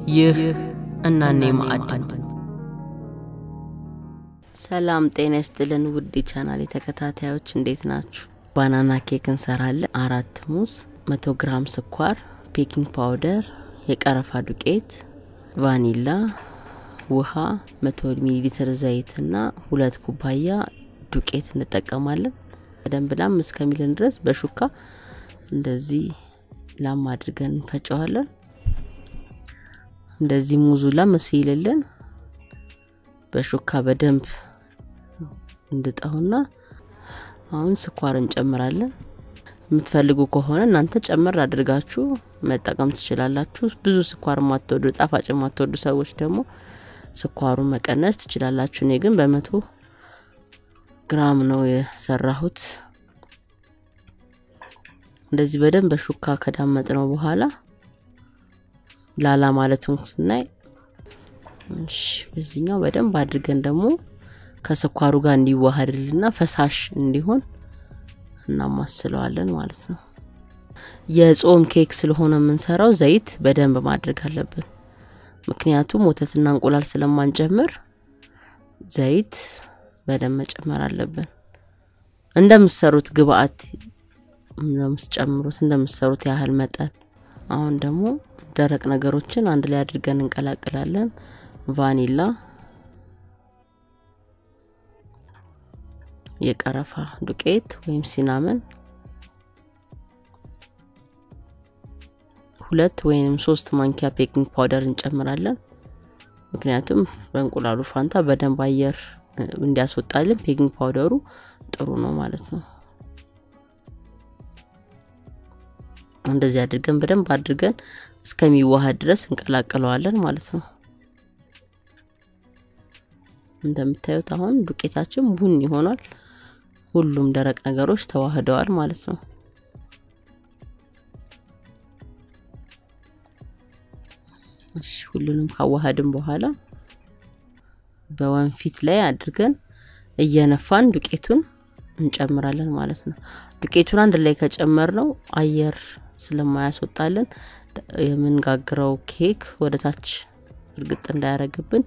ይህ እናኔ ማዕድ ነው። ሰላም ጤና ይስጥልን ውድ ቻናል ተከታታዮች እንዴት ናችሁ? ባናና ኬክ እንሰራለን። አራት ሙዝ፣ መቶ ግራም ስኳር፣ ቤኪንግ ፓውደር፣ የቀረፋ ዱቄት፣ ቫኒላ፣ ውሃ፣ መቶ ሚሊ ሊትር ዘይትና ሁለት ኩባያ ዱቄት እንጠቀማለን። በደንብ ላም እስከሚልን ድረስ በሹካ እንደዚህ ላም አድርገን እንፈጨዋለን። እንደዚህ ሙዙ ላም ሲልልን በሹካ በደንብ እንድጠውና አሁን ስኳር እንጨምራለን። የምትፈልጉ ከሆነ እናንተ ጨመር አድርጋችሁ መጠቀም ትችላላችሁ። ብዙ ስኳር የማትወዱ ጣፋጭ የማትወዱ ሰዎች ደግሞ ስኳሩን መቀነስ ትችላላችሁ። እኔ ግን በመቶ ግራም ነው የሰራሁት። እንደዚህ በደንብ በሹካ ከዳመጥ ነው በኋላ ላላ ማለቱን ስናይ እሺ፣ በዚህኛው በደንብ አድርገን ደግሞ ከስኳሩ ጋር እንዲዋሃድልና ፈሳሽ እንዲሆን እናማስለዋለን ማለት ነው። የጾም ኬክ ስለሆነ የምንሰራው ዘይት በደንብ ማድረግ አለብን። ምክንያቱም ወተትና እንቁላል ስለማንጨምር ዘይት በደንብ መጨመር አለብን። እንደምትሰሩት ግብአት እንደምትጨምሩት እንደምትሰሩት ያህል መጠን። አሁን ደግሞ ደረቅ ነገሮችን አንድ ላይ አድርገን እንቀላቅላለን። ቫኒላ፣ የቀረፋ ዱቄት ወይም ሲናመን፣ ሁለት ወይም ሶስት ማንኪያ ቤኪንግ ፓውደር እንጨምራለን። ምክንያቱም በእንቁላሉ ፋንታ በደንብ አየር እንዲያስወጣልን ቤኪንግ ፓውደሩ ጥሩ ነው ማለት ነው። እንደዚህ አድርገን በደንብ አድርገን እስከሚዋሃድ ድረስ እንቀላቅለዋለን ማለት ነው። እንደምታዩት አሁን ዱቄታችን ቡኒ ይሆናል። ሁሉም ደረቅ ነገሮች ተዋህደዋል ማለት ነው። እሺ ሁሉንም ካዋሃድን በኋላ በወንፊት ላይ አድርገን እየነፋን ዱቄቱን እንጨምራለን ማለት ነው። ዱቄቱን አንድ ላይ ከጨመር ነው አየር ስለማያስወጣልን የምንጋግረው ኬክ ወደ ታች እርግጥ እንዳያረግብን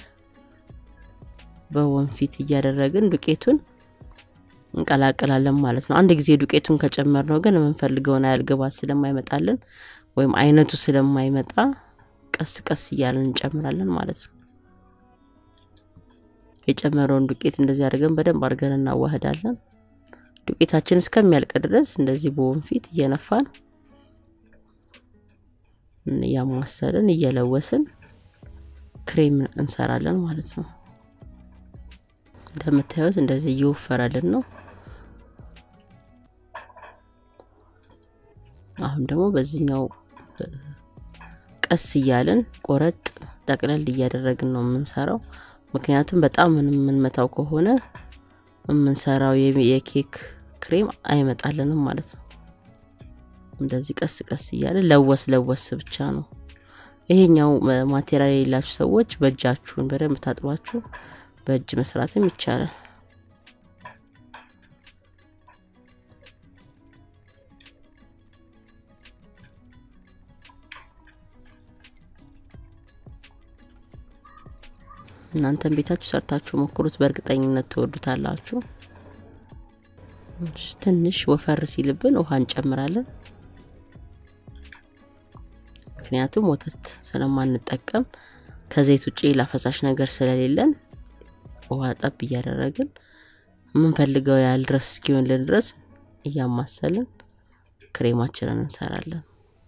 በወንፊት እያደረግን ዱቄቱን እንቀላቅላለን ማለት ነው። አንድ ጊዜ ዱቄቱን ከጨመር ነው ግን የምንፈልገውን ያህል ግባት ስለማይመጣልን ወይም አይነቱ ስለማይመጣ ቀስ ቀስ እያለን እንጨምራለን ማለት ነው። የጨመረውን ዱቄት እንደዚህ አድርገን በደንብ አድርገን እናዋህዳለን። ዱቄታችን እስከሚያልቅ ድረስ እንደዚህ በወንፊት እየነፋን እያማሰልን እየለወስን ክሬም እንሰራለን ማለት ነው። እንደምታዩት እንደዚህ እየወፈረልን ነው። አሁን ደግሞ በዚህኛው ቀስ እያልን ቆረጥ ጠቅለል እያደረግን ነው የምንሰራው። ምክንያቱም በጣም የምንመታው ከሆነ የምንሰራው የኬክ ክሬም አይመጣልንም ማለት ነው። እንደዚህ ቀስ ቀስ እያለ ለወስ ለወስ ብቻ ነው። ይሄኛው ማቴሪያል የሌላችሁ ሰዎች በእጃችሁን በደንብ ታጥባችሁ በእጅ መስራትም ይቻላል። እናንተን ቤታችሁ ሰርታችሁ ሞክሩት፣ በእርግጠኝነት ትወዱታላችሁ። ትንሽ ወፈር ሲልብን ውሃ እንጨምራለን። ምክንያቱም ወተት ስለማንጠቀም ከዘይት ውጭ ሌላ ፈሳሽ ነገር ስለሌለን ውሃ ጠብ እያደረግን የምንፈልገው ያህል ድረስ እስኪሆንልን ድረስ እያማሰልን ክሬማችንን እንሰራለን።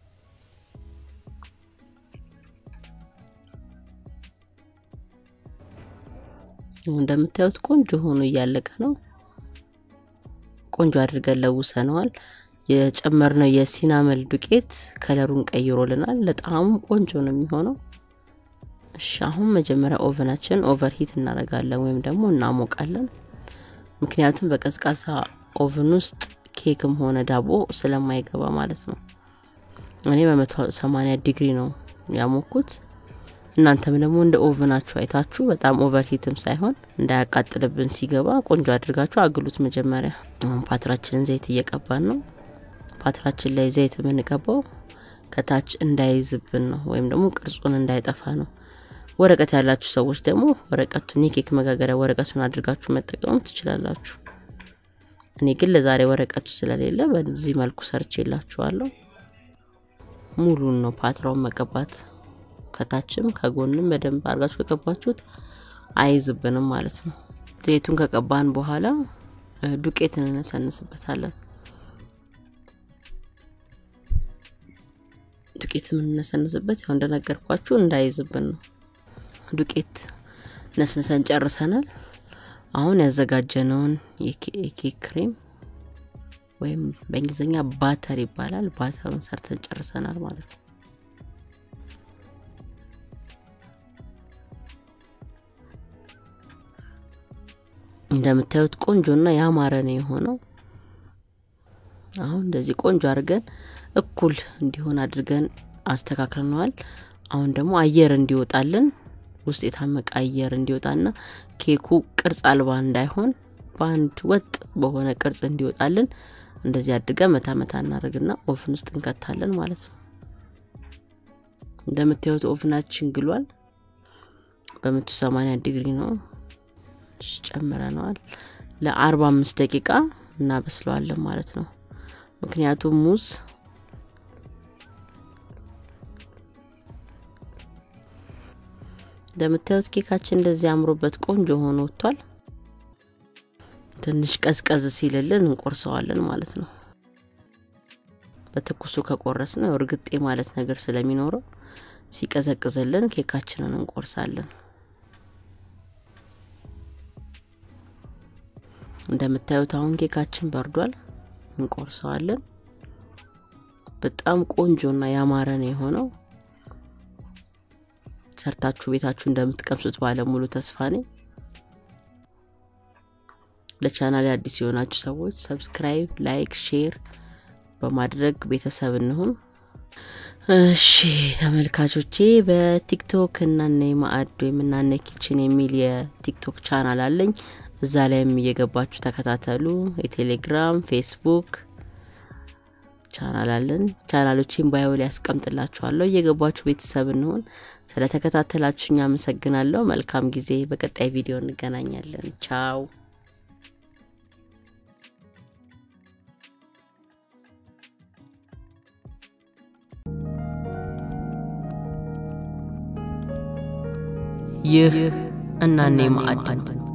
እንደምታዩት ቆንጆ ሆኖ እያለቀ ነው። ቆንጆ አድርገን ለውሰነዋል። የጨመርነው የሲናመል ዱቄት ከለሩን ቀይሮልናል። ለጣዕሙም ቆንጆ ነው የሚሆነው። እሺ አሁን መጀመሪያ ኦቨናችን ኦቨር ሂት እናደርጋለን ወይም ደግሞ እናሞቃለን። ምክንያቱም በቀዝቃዛ ኦቨን ውስጥ ኬክም ሆነ ዳቦ ስለማይገባ ማለት ነው። እኔ በመቶ ሰማኒያ ዲግሪ ነው ያሞኩት። እናንተም ደግሞ እንደ ኦቨናችሁ አይታችሁ በጣም ኦቨር ሂትም ሳይሆን እንዳያቃጥልብን ሲገባ ቆንጆ አድርጋችሁ አግሉት። መጀመሪያ አሁን ፓትራችንን ዘይት እየቀባን ነው። ፓትራችን ላይ ዘይት የምንቀባው ከታች እንዳይዝብን ነው፣ ወይም ደግሞ ቅርጹን እንዳይጠፋ ነው። ወረቀት ያላችሁ ሰዎች ደግሞ ወረቀቱን የኬክ መጋገሪያ ወረቀቱን አድርጋችሁ መጠቀም ትችላላችሁ። እኔ ግን ለዛሬ ወረቀቱ ስለሌለ በዚህ መልኩ ሰርቼ የላችኋለሁ። ሙሉን ነው ፓትራውን መቀባት። ከታችም ከጎንም በደንብ አድርጋችሁ ከቀባችሁት አይዝብንም ማለት ነው። ዘይቱን ከቀባን በኋላ ዱቄት እንነሰንስበታለን። ዱቄት የምንነሰንስበት ያው እንደነገርኳችሁ እንዳይዝብን ነው። ዱቄት ነስንሰን ጨርሰናል። አሁን ያዘጋጀነውን የኬክ ክሬም ወይም በእንግሊዝኛ ባተር ይባላል። ባተሩን ሰርተን ጨርሰናል ማለት ነው። እንደምታዩት ቆንጆና ያማረ ነው የሆነው። አሁን እንደዚህ ቆንጆ አድርገን እኩል እንዲሆን አድርገን አስተካክለነዋል። አሁን ደግሞ አየር እንዲወጣልን ውስጥ የታመቀ አየር እንዲወጣና ኬኩ ቅርጽ አልባ እንዳይሆን በአንድ ወጥ በሆነ ቅርጽ እንዲወጣልን እንደዚህ አድርገን መታ መታ እናደርግና ኦቭን ውስጥ እንከታለን ማለት ነው። እንደምታዩት ኦቭናችን ግሏል። በመቶ ሰማንያ ዲግሪ ነው ጨምረነዋል። ለአርባ አምስት ደቂቃ እናበስለዋለን ማለት ነው። ምክንያቱም ሙዝ እንደምታዩት ኬካችን እንደዚህ አምሮበት ቆንጆ ሆኖ ወጥቷል። ትንሽ ቀዝቀዝ ሲልልን እንቆርሰዋለን ማለት ነው። በትኩሱ ከቆረስ ነው እርግጤ ማለት ነገር ስለሚኖረው ሲቀዘቅዝልን ኬካችንን እንቆርሳለን። እንደምታዩት አሁን ኬካችን በርዷል። እንቆርሰዋለን። በጣም ቆንጆና ያማረ ነው የሆነው። ሰርታችሁ ቤታችሁ እንደምትቀምሱት ባለሙሉ ተስፋ ነኝ። ለቻናል አዲስ የሆናችሁ ሰዎች ሰብስክራይብ፣ ላይክ፣ ሼር በማድረግ ቤተሰብ እንሁን። እሺ ተመልካቾቼ በቲክቶክ እናነ ማዕድ ወይም እናነ ኪችን የሚል የቲክቶክ ቻናል አለኝ። እዛ ላይም እየገባችሁ ተከታተሉ። የቴሌግራም ፌስቡክ ቻናል አለን። ቻናሎችን ባዮ ላይ ያስቀምጥላችኋለሁ። እየገባችሁ ቤተሰብ እንሆን። ስለተከታተላችሁኝ አመሰግናለሁ። መልካም ጊዜ። በቀጣይ ቪዲዮ እንገናኛለን። ቻው ይህ እናኔ ማዕድ ነው።